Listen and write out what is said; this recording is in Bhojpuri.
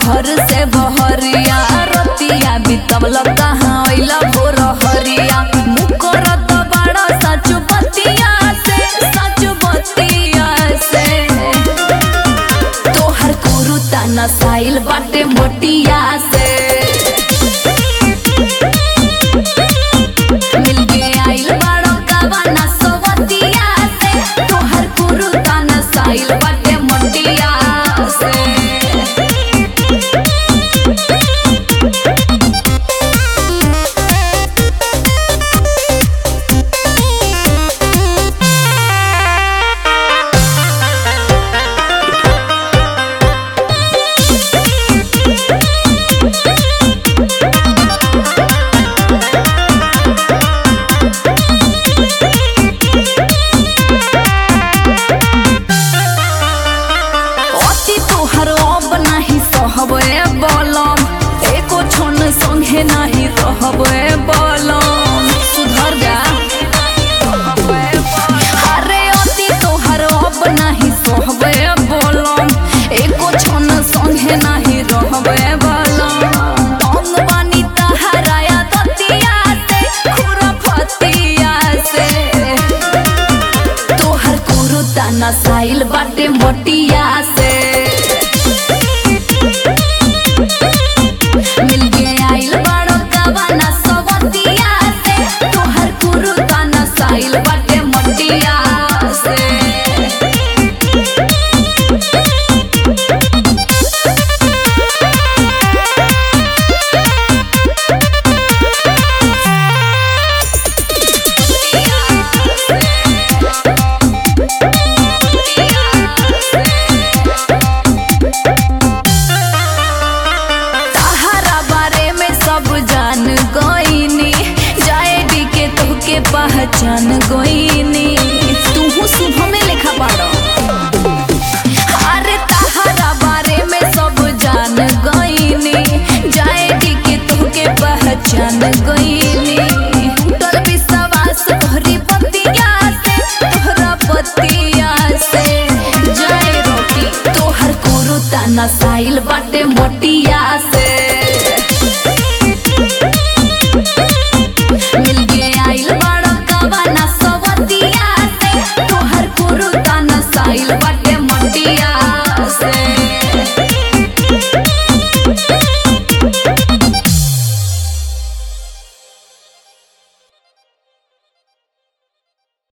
घर से बहरिया रतिया बितवल कहाँ अइला भोर हरिया मुकरत बड़ा सच बतिया से सच बतिया से तोहर कुरुता नसाइल बाटे मोटिया से मिलके आइल बाड़ो कवाना सोवतिया से तोहर कुरुता नसाइल बाटे मोटिया से अति तोहर अब नाही सहबे बलम एको क्षण संगे नाही रहबे बलम सुधर जा अरे अति तोहर अब नाही सहबे बलम एको क्षण संगे नाही रहबे बलम अंग बानी तहराया दतिया से खुरफतिया से तोहर कुरुता नसाइल बाटे मोटिया से मिलके आइल बाड़ो कवाना सवतिया से तोहर कुरुता नसाइल बाटे मोटिया से तहरा बारे में सब जान गईनी जाएडी के तोहके पहचान गईनी तूहू शुभ में लिखा पाड़ो अरे तहरा बारे में सब जान गईनी जाएडी के तोहके पहचान गईनी टूटल विश्वास तोहरी पतिया से तोहरा पतिया से जाए रोटी तोहर कुरुता नसाइल बाटे मोटिया से